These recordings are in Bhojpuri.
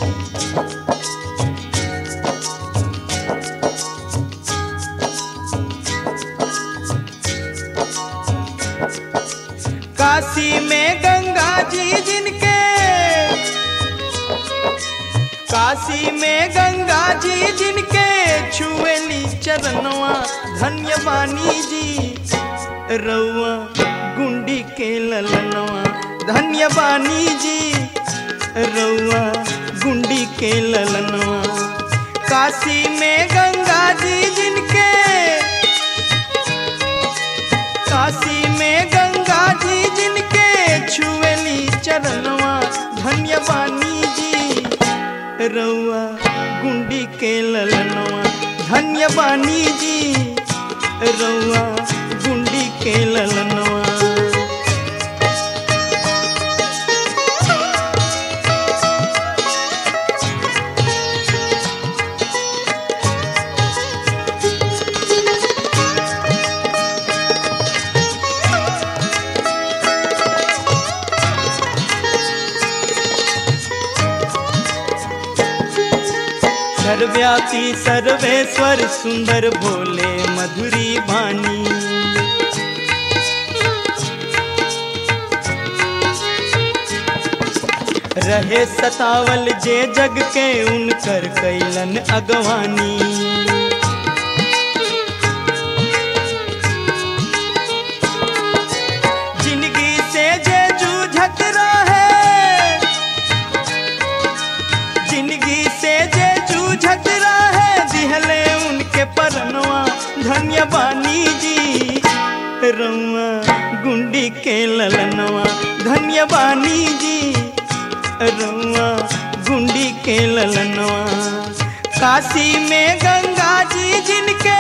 काशी में गंगा जी जिनके काशी में गंगा जी जिनके छुएली चरणवा धन्य बानी जी रउआ गुंडी के ललनवा धन्य बानी जी रउआ गुंडी के ललनवा काशी में गंगा जी जिनके काशी में गंगा जी जिनके छुएली चरणवा धन्य बानी जी रउआ गुंडी के ललनवा धन्य बानी जी रउआ गुंडी के ललनवा सर्व्यापी सर्वेश्वर सुंदर भोले मधुरी वाणी रहे सतावल जे जग के उनकर कैलन अगवानी जिंदगी से जे जूझत रहे जिंदगी से जे जूझत रहे दिहले उनके परनवा धन्य बानी जी रउआ गुंडी के ललनवा धन्य बानी जी रउआ गुंडी के ललनवा काशी में गंगा जी जिनके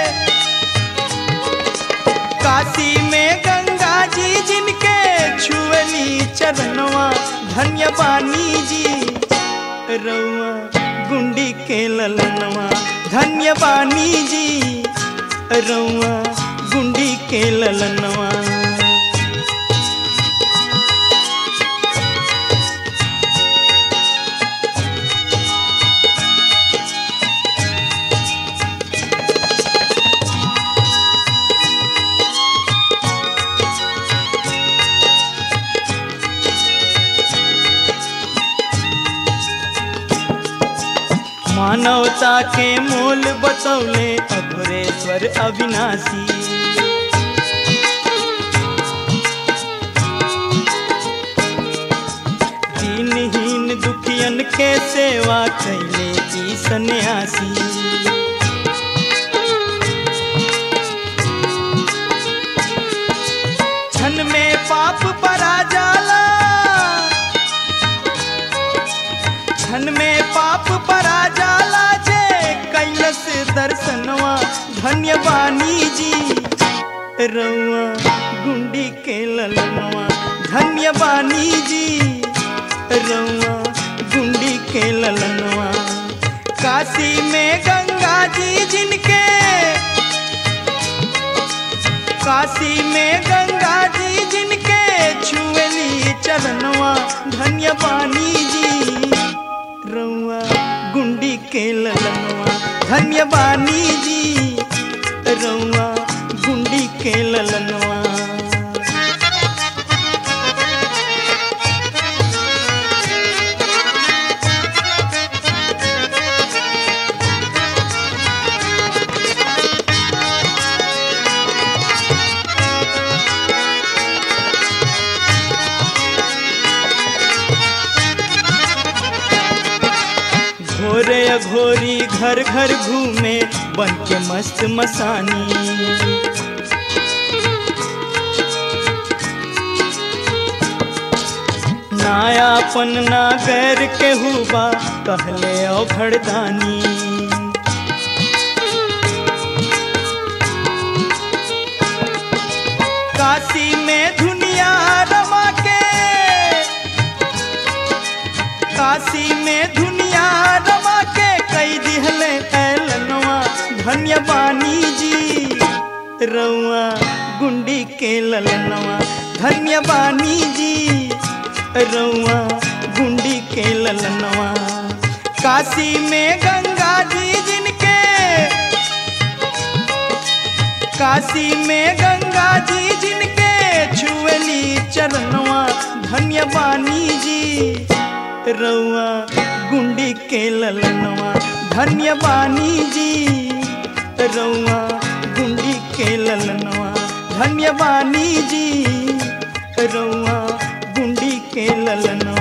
काशी में गंगा जी जिनके छुअली चरणवा धन्य बानी जी रउआ गुंडी के ललनवा धन्य बानी जी रउआ गुंडी के ललनवा मानवता के मोल बतौले अघोरेश्वर अविनाशी दीनहीन दुखियन के सेवा कैले की सन्यासी क्षण में पाप परा जाला क्षण में पाप परा जाला जे कैलस दर्शनवा धन्य बानी जी रउआ गुंडी के ललनवा धन्य बानी जी रउआ गुंडी के ललनवा काशी में गंगा जी जिनके काशी में गंगा जी जिनके छुएली चरणवा धन्य बानी जी रउआ गुंडी के ललनवा धन्य बानी जी रउआ गुंडी के ललनवा घोरे अघोरी घर घर घूमे बन के मस्त मसानी नायापन ना गैर के हुबा कहले ओ घरदानी काशी में दुनिया रमा के काशी में दुनिया रमा के कई दिहले ऐलनवा धन्य बानी जी रउआ गुंडी के ललनवा धन्य बानी जी रउआ गुंडी के ललनवा काशी में गंगा जी जिनके काशी में गंगा जी जिनके छुअली चरणवा धन्य बानी जी रउआ गुंडी के ललनवा धन्य बानी जी रउआ गुंडी के ललनवा धन्य बानी जी रउआ गुंडी के ललनवा